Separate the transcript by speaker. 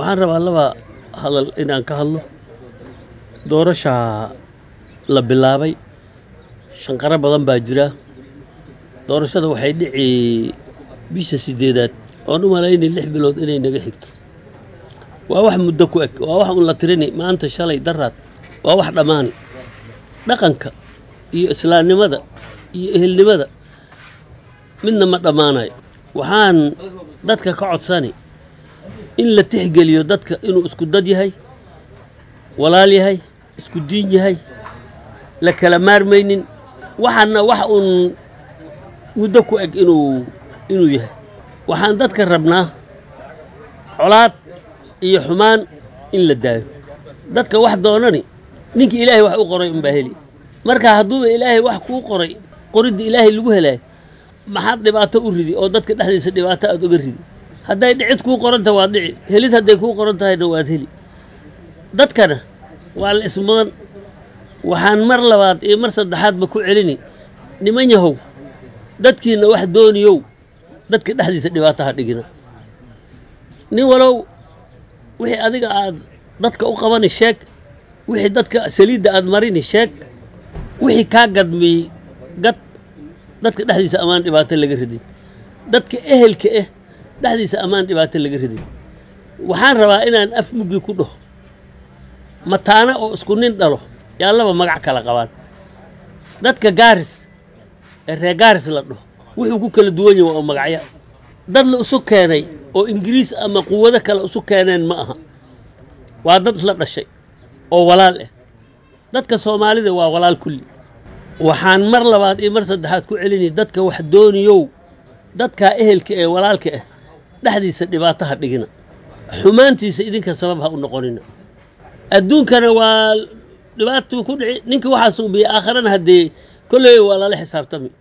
Speaker 1: waxaan rabaa laba hadal inaan ka hadlo doorashaa la bilaabay shanqaro badan baa jira doorashada waxay dhici bisha sideedaad oon u malaynay lix bilood inay naga xigto waa wax muddo ku eg waa wax un la tirini maanta shalay daraad waa wax dhammaani dhaqanka iyo islaamnimada iyo ehelnimada midna ma dhammaanayo waxaan dadka ka codsani in la tixgeliyo dadka inuu isku dad yahay walaal yahay isku diin yahay la kala maarmaynin waxaana wax uun muddo ku eg inuu inuu yahay waxaan dadka rabnaa colaad iyo xumaan in la daayo dadka wax doonani ninka ilaahay wax u qoray unbaa heli marka hadduuba ilaahay wax kuu qoray qoridda ilaahay lagu helaayo maxaad dhibaato u ridi oo dadka dhexdiisa dhibaato aad uga ridi hadday dhicid kuu qoran tahay waad dhici helid hadday kuu qoran tahayna waad heli dadkana waa la ismudan waxaan mar labaad iyo mar saddexaadba ku celini niman yahow dadkiinna wax dooniyow dadka dhexdiisa dhibaato ha dhigina nin walow wixii adiga aad dadka u qabani sheeg wixii dadka saliidda aad marini sheeg wixii kaa gadmiyey gad dadka dhexdiisa ammaan dhibaato laga ridin dadka ehelka ah dhexdiisa ammaan dhibaato laga ridin waxaan rabaa inaan af muggi ku dhaho mataana oo isku nin dhalo yaa laba magac kala qabaan dadka gaaris ee reer gaaris la dhaho wuxuu ku kala duwan yahay waa magacya dad la isu keenay oo ingiriis ama quwado kale isu keeneen ma aha waa dad isla dhashay oo walaal ah dadka soomaalida waa walaal kulli waxaan mar labaad iyo mar saddexaad ku celinay dadka wax dooniyow dadkaa ehelka ee walaalka ah dhexdiisa dhibaato ha dhigina xumaantiisa idinka sabab ha u noqonina adduunkana waa dhibaatuu ku dhici ninka waxaa suubiyey aakharana haddee kolley waa lala xisaabtami